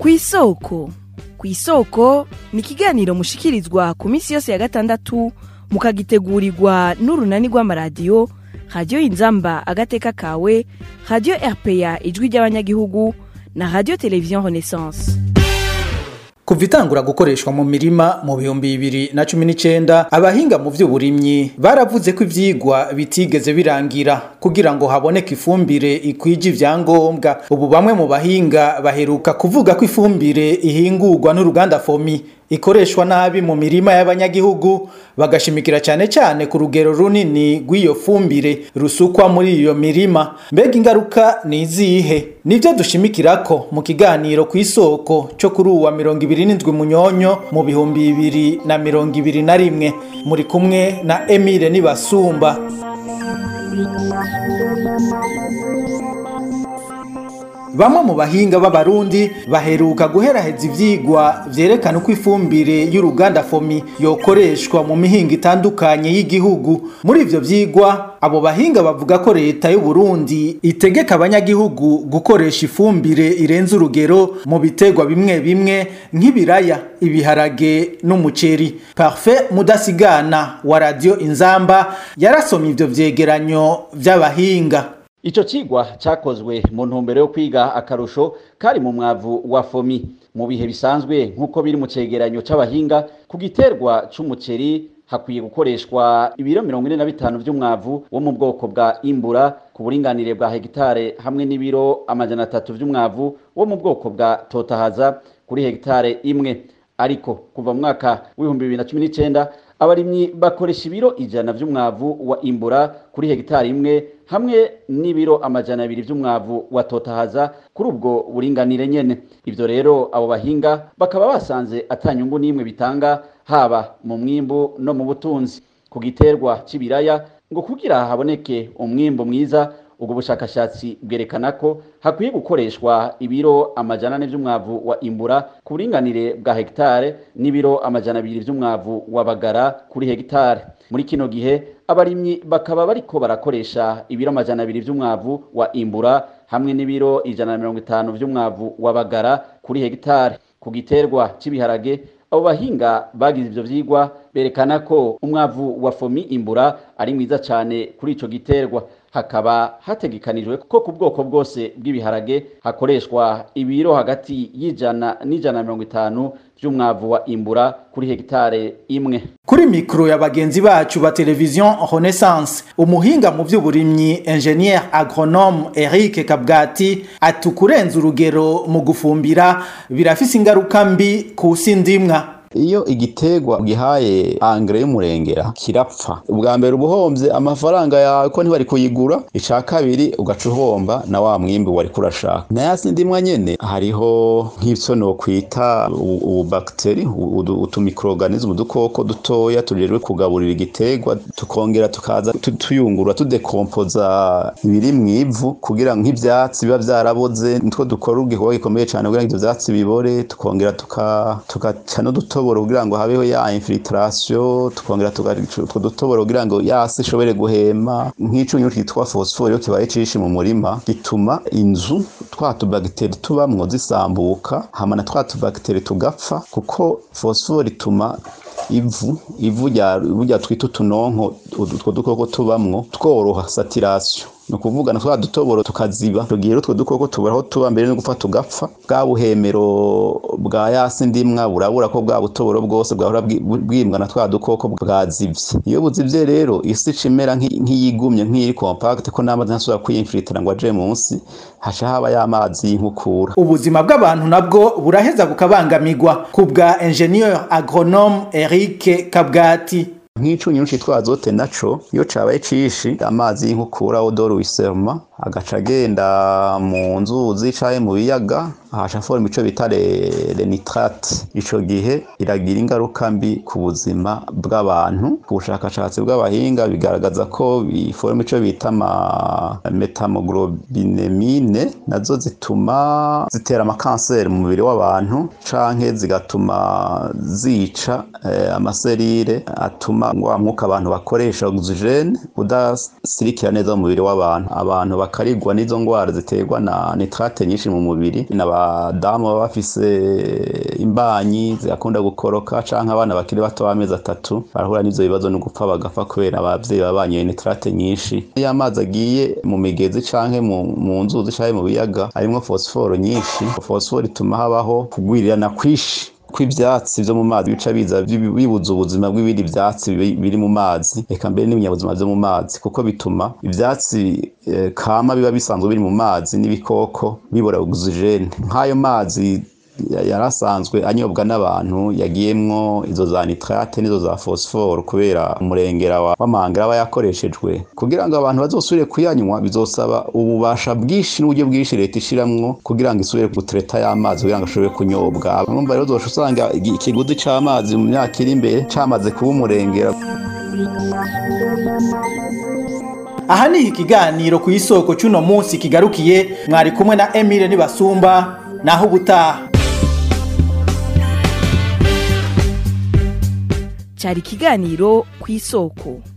ku isoko ku isoko ni ikiganiro mushikirizwa ku minsi yose ya gatandatu mukagitegurirwa n'urunani rw'amaradiyo radiyo inzamba agateka kawe radiyo rpa ijwi ry'abanyagihugu na radiyo televiziyo renaissance kuva itangura gukoreshwa mu mirima mu bihumbi bibiri na cumi n'icenda abahinga mu vy'uburimyi baravuze ko ivyigwa bitigeze birangira kugira ngo haboneke ifumbire ikwije ivyangombwa ubu bamwe mu bahinga baheruka kuvuga ko ifumbire ihingurwa n'uruganda fomi ikoreshwa nabi mu mirima y'abanyagihugu bagashimikira cyane cyane ku rugero runini rw'iyo fumbire rusukwa muri iyo mirima mbega ingaruka ni izihe nibyo dushimikirako mu kiganiro ku isoko cyo kuri uwa mirongo ibiri n'indwi munyonyo mu bihumbi bibiri na mirongo ibiri na rimwe muri kumwe na emile nibasumba Bamwe mu bahinga b'abarundi baheruka guheraheza ivyigwa vyerekana uko ifumbire y'uruganda fomi yokoreshwa mu mihinga itandukanye y'igihugu. Muri ivyo vyigwa abo bahinga bavuga ko leta y'u Burundi itegeka abanyagihugu gukoresha ifumbire irenze urugero mu biterwa bimwe bimwe nk'ibiraya, ibiharage n'umuceri. Parfait Mudasigana wa Radio Inzamba yarasomye ivyo vyegeranyo vy'abahinga. Ico cigwa cakozwe mu ntumbero yo kwiga akarusho kari mu mwavu wa fomi mu bihe bisanzwe nk'uko biri mu cegeranyo c'abahinga ku giterwa c'umuceri hakwiye gukoreshwa ibiro mirongo ine na bitanu vy'umwavu wo mu bwoko bwa imbura ku buringanire bwa hegitare hamwe n'ibiro amajana atatu vy'umwavu wo mu bwoko bwa totahaza kuri hegitare imwe ariko kuva mu mwaka w'ibihumbi bibiri na cumi n'icenda abarimyi bakoresha ibiro ijana vy'umwavu wa imbura kuri hegitari imwe hamwe n'ibiro amajana abiri vy'umwavu wa totahaza kuri ubwo buringanire nyene ivyo rero abo bahinga bakaba basanze atanyungu n'imwe bitanga haba mu mwimbu no mu butunzi ku giterwa c'ibiraya ngo kugira haboneke umwimbu mwiza ubwo bushakashatsi bwerekana ko hakwiye gukoreshwa ibiro amajana ane vy'umwavu wa imbura ku buringanire bwa hegitare n'ibiro amajana abiri vy'umwavu wa bagara kuri hegitare muri kino gihe abarimyi bakaba bariko barakoresha ibiro amajana abiri vy'umwavu wa imbura hamwe n'ibiro ijana na mirongo itanu vy'umwavu wa bagara kuri hegitare ku giterwa c'ibiharage abo bahinga bagize ivyo vyigwa berekana ko umwavu wa fomi imbura ari mwiza cane kuri ico giterwa hakaba hategekanijwe ko ku bwoko bwose bw'ibiharage hakoreshwa ibiro hagati y'ijana n'ijana na mirongo itanu vy'umwavu wa imbura kuri hegitare imwe kuri mikro ya bagenzi bacu ba televiziyo renaissance umuhinga mu vy'uburimyi ingenier agronome eric kabwati ati ukurenza urugero mu gufumbira birafise ingaruka mbi ku si ndimwa iyo igiterwa gihaye angre y'umurengera kirapfa ubwa mbere ubuhombye amafaranga yawe ko ntibari kuyigura ica kabiri ugaca uhomba na wa mwimbi wari kurashaka nayasi ndimwa nyene hariho nk'ivyo nokwita ububakiteri utumikroganisme udukoko dutoya tujejwe kugaburira igiterwa tukongera tukaza tuyungurura tudekompoza ibiri mw'ivu kugira nk'ivyatsi biba vyaraboze nitwo dukora igikorwa gikomeye cane kugira ngo ivyo vyatsi bibore tukongera tugaca n'udutoboro kugira ngo habeho ya infiltration tukongera utwo dutoboro kugira ngo yasi ishobore guhema nk'icunyu kitwa phosphore iyo kibaye cishi mu murima gituma inzu twa tubagiteri tubamwo zisambuka hama na twa tubagiteri tugapfa kuko phosphore ituma ivu ivu rya twita utunonko utwo dukoko tubamwo tworoha saturation ni ukuvuga na twa dutoboro tukaziba tugira utwo dukoko tubura aho tuba mbere no gupfa tugapfa bwa buhemero bwa yasi ndimwa burabura ko bwa butoboro bwose bwahora bwimbwa na twa dukoko bwazivye iyo buzivye rero isi cimera nk'iyigumye nk'iri compact ko n'amazi ntasubira kwiyinfilitira ngo aje munsi haca haba y'amazi y'inkukura ubuzima bw'abantu nabwo buraheza bukabangamirwa ku bwa ingenieur agronome Eric Kabgati nk'icunyu citwa azote naco iyo cabaye cishi amazi y'inkukura odoro wiserma agaca agenda mu nzuzi canke mu biyaga haca forma ico bita nitrate ico gihe iragira ingaruka mbi ku buzima bw'abantu ku bushakashatsi bw'abahinga bigaragaza ko biforma ico bita metamoglobinemine nazo zituma zitera amakanseri mu mubiri w'abantu canke zigatuma zica eh, amaserire atuma wa mwuka abantu bakoresha oxygene udasirikira neza mu mubiri w'abantu abantu bakarigwa n'izo ngwara ziterwa na nitrate nyinshi mu mubiri n'aba nk'abadamu baba bafise imbanyi zigakunda gukoroka canke abana bakiri bato b'amezi atatu barahura n'ivyo bibazo no gupfa bagapfa kubera abavyeyi babanye nitrate nyinshi iyo amazi agiye mu migezi canke mu, mu nzuzi canke mu biyaga harimwo fosiforo nyinshi fosiforo ituma habaho kugwirirana kwishi kw'ivyatsi vyo mu mazi bica biza bibuza ubuzima bw'ibindi vyatsi biri mu mazi eka mbere n'ibinyabuzima vyo mu mazi kuko bituma ivyatsi eh, kama biba bisanzwe biri mu mazi n'ibikoko bibura oxygene nk'ayo mazi yarasanzwe anyobwa n'abantu yagiyemwo izo za nitrate n'izo za phosphore kubera umurengera w'amahanga aba yakoreshejwe kugira ngo abantu bazosubire kuyanywa bizosaba ububasha bwinshi n'uburyo bwinshi leta ishiramwo kugira ngo isubire gutereta y'amazi kugira ngo ashobore kunyobwa urumva rero uzosha usanga ikiguzi c'amazi mu myaka iri imbere camaze kuba umurengera aha niho ikiganiro ku isoko cy'uno munsi kigarukiye mwari kumwe na emile nibasumba naho ubutaha cyari ikiganiro ku isoko